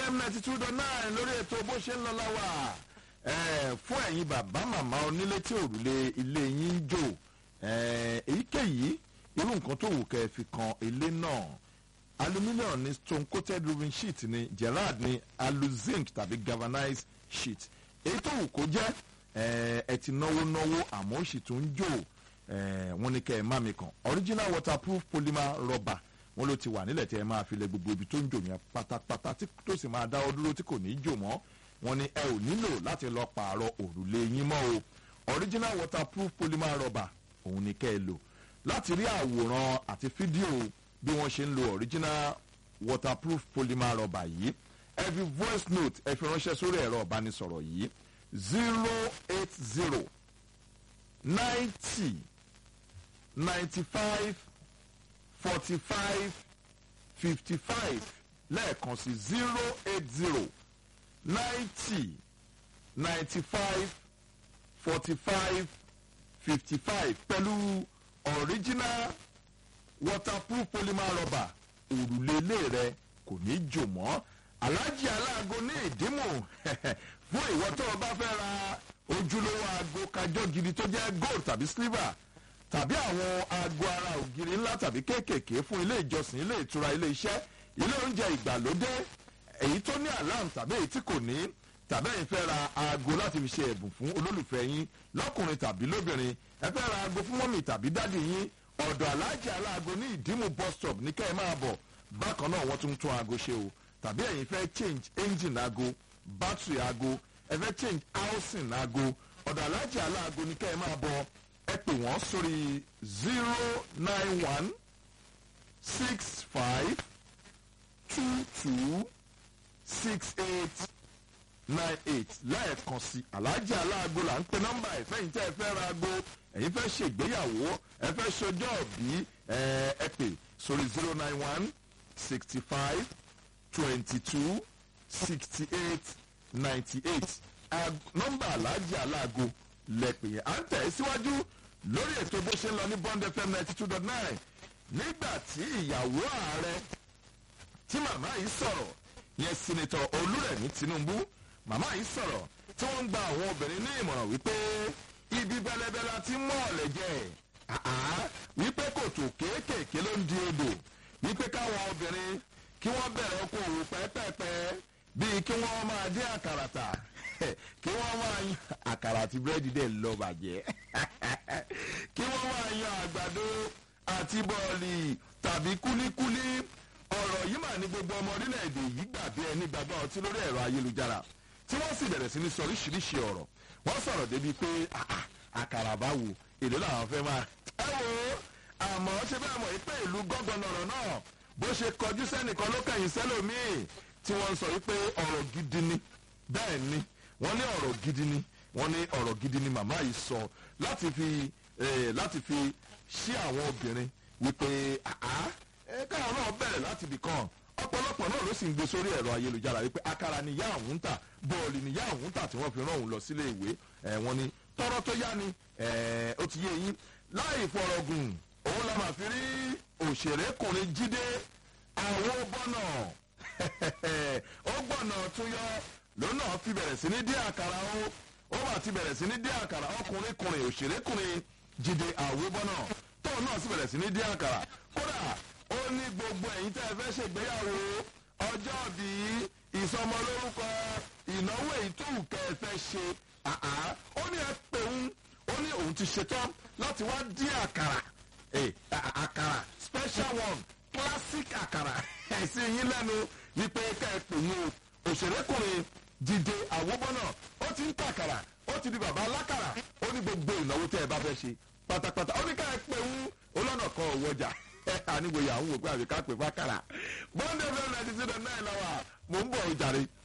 fm ninety two dot nine lórí ètò bó ṣe ń lọ láwà Eh, fún ẹ̀yin bàbá màmá onílé tí òrùlé ilé yín ń jò eh, èyíkéyìí irú nǹkan tó wù kẹ́ ẹ fi kan ilé náà aluminium ni stone coated roofing sheet ni gerard ni aluzinc tàbí galvanized sheet èyí tó wù kó jẹ́ eh, ẹ ti náwó náwó àmọ́ ó sì tún ń jò eh, wọ́n ní kẹ́ ẹ má mi kàn original waterproof polymer rubber wọ́n ló ti wà nílẹ̀ tí ẹ máa fi lẹ gbogbo ibi tó ń jò yẹn pátápátá tí tó sì máa dáwọ́ dúró tí kò ní í jò mọ́ wọ́n ní ẹ ò nílò láti lọ pààrọ̀ òrùlé yín mọ́ o original waterproof polymer rubber òun ni kẹ́ ẹ lò láti rí àwòrán àti fídíò bí wọ́n ṣe ń lo original waterproof polymer rubber yìí ẹ fi voice note ẹ fi ránṣẹ́ sórí ẹ̀rọ ìbánisọ̀rọ̀ yìí zero eight zero ninety ninety five forty five fifty five lẹ́ẹ̀kan sí zero eight zero ninety ninety five forty five fifty five pẹ̀lú original waterproof polymer rubber òrùlé ilé rẹ kò ní jò mọ́ aláàjì aláàgọ ní ìdímù fún ìwọ tó o bá fẹ́ ra ojúlówó aago kájọ́ gidi tó jẹ́ gold tàbí silver tàbí àwọn aago ara ògiri ńlá tàbí kéékèèké fún ilé ìjọsìn ilé ìtura ilé iṣẹ́ ilé oúnjẹ ìgbàlódé èyí tó ní alarm tàbí èyí tí kò ní tàbí ẹ̀yin fẹ́ ra aago láti fi ṣe ẹ̀bùn fún olólùfẹ́ yín lọ́kùnrin tàbí lóbìnrin ẹ fẹ́ ra aago fún mọ́mì tàbí dádì yín ọ̀dọ̀ aláàjì aláago ní ìdímù bus stop ní kẹ́ ẹ máa bọ̀ bákan náà wọ́n tún tún aago ṣe o tàbí ẹ̀yin fẹ́ change engine aago battery aago ẹ fẹ́ change housing aago ọ̀dọ̀ aláàjì aláago ní kẹ́ ẹ máa bọ̀ ẹ pè wọ́n sórí zero nine one six five two two six eight nine eight lẹ́ẹ̀kan sí aláàjì aláàgó là ń pe nọ́mbà ẹ̀ fẹ́yìn tẹ́ ẹ fẹ́ ra ago ẹ̀yin fẹ́ ṣègbéyàwó ẹ fẹ́ ṣọjọ́ òbí ẹ pè sórí zero nine one sixty five twenty two sixty eight ninety eight nọ́mbà aláàjì aláàgó lẹ́pẹ̀ yẹn à ń tẹ̀ síwájú lórí ètò bó ṣe ń lọ ní bond fm ninety two dot nine nígbà tí ìyàwó ààrẹ tí màmá yìí sọ̀rọ̀ yẹn sinitọ̀ olúrẹ̀mí tinubu màmá yìí sọ̀rọ̀ tí wọ́n ń gba àwọn obìnrin ní ìmọ̀ràn wípé ibi bẹ́lẹ́bẹ́lẹ́ ti mọ́ ọ̀lẹ̀ jẹ́ wípé kòtò kéékèèké ló ń di odò wípé káwọn obìnrin kí wọ́n bẹ̀rẹ̀ oko òwò pẹ́pẹ́pẹ́ bíi kí wọ́n máa dín àkàrà tà kí wọ́n máa yan àkàrà àti búrẹ́dì dẹ̀ lọ bàjẹ́ kí wọ́n máa yan àgbàdo àti bọ́ọ̀lì tàbí kúlíkúlí ọ̀rọ̀ yìí mà ní gbogbo ọmọ orílẹ̀-èdè yìí gbà bí ẹni gbàgbọ́ ọtí lórí ẹ̀rọ ayélujára tí wọ́n sì bẹ̀rẹ̀ sí ní sọ oríṣiríṣi ọ̀rọ̀ wọ́n sọ̀rọ̀ débi pé àkàrà bá wò èlò làwọn fẹ́ máa. ẹ wo àmọ́ ṣe bẹ́ẹ̀ mọ̀ pé ìlú gángan lọ̀rọ̀ náà bó ṣe kọjú sẹ́nìkan ló kẹ̀yìn sẹ́lòmíì tí wọ́n sọ wípé ọ̀rọ̀ gidi ni bẹ́ẹ̀ ni wọ́n ní ọ̀rọ̀ gidi ni wọ́n ní ọ̀rọ̀ gidi ni màmá yìí sọ láti fi láti fi ṣí àwọn obìnrin wípé káwọn náà bẹ̀rẹ̀ láti ibì kan ọ̀pọ̀lọpọ̀ náà ló sì ń gbé sórí ẹ̀rọ ayélujára wípé akara ni ìyá àwọn ń tà bọ́ọ̀lì ni ìyá àwọn ń tà tí wọ́n fi rán òun lọ sílé ìwé wọ́n ní tọ́rọ́ tó yá ni ó ti yé yín láì fọ̀rọ̀gùn òun la máa fi rí òṣèrékùnrin jíde àwọn bọ́nà ó gbọ̀nà tún yọ lónà fi bẹ̀rẹ̀ sí ní dí àkàrà ó ó mà ti bẹ̀rẹ̀ sí ní dí àkàrà ọkùnrin kùnrin òṣèrékùnrin jíde àwòbọ́nà tóun náà sì bẹ̀rẹ̀ sí ní dí àkàrà kódà ó ní gbogbo ẹ̀yin tẹ́ ẹ fẹ́ ṣègbéyàwó ọjọ́ bí ìsọmọlórúkọ ìnáwó ìtúwù kẹ́ ẹ fẹ́ ṣe ó ní ẹ pè ń ó ní òun ti ṣetán láti wá dín àkàrà àkàrà special one classic àkàrà ẹ̀sìn yín lẹ́nu wípé ká ẹ pè yín o òṣèrékùnrin dìde àwòbọ́nà ó ti ń tàkàrà ó ti di bàbá alákàrà ó ní gbogbo ìnáwó tẹ́ ẹ bá fẹ́ ṣe pátápátá ó ní ká ẹ pè ń olọ́nà kan òwòjà àníwòye àwọn òpin àbíká pè fákàrà bọ́ńdé fẹ́ẹ́ náà ti ti dẹ̀ náà lọ́wọ́ mò ń bọ̀ ọ̀jàre.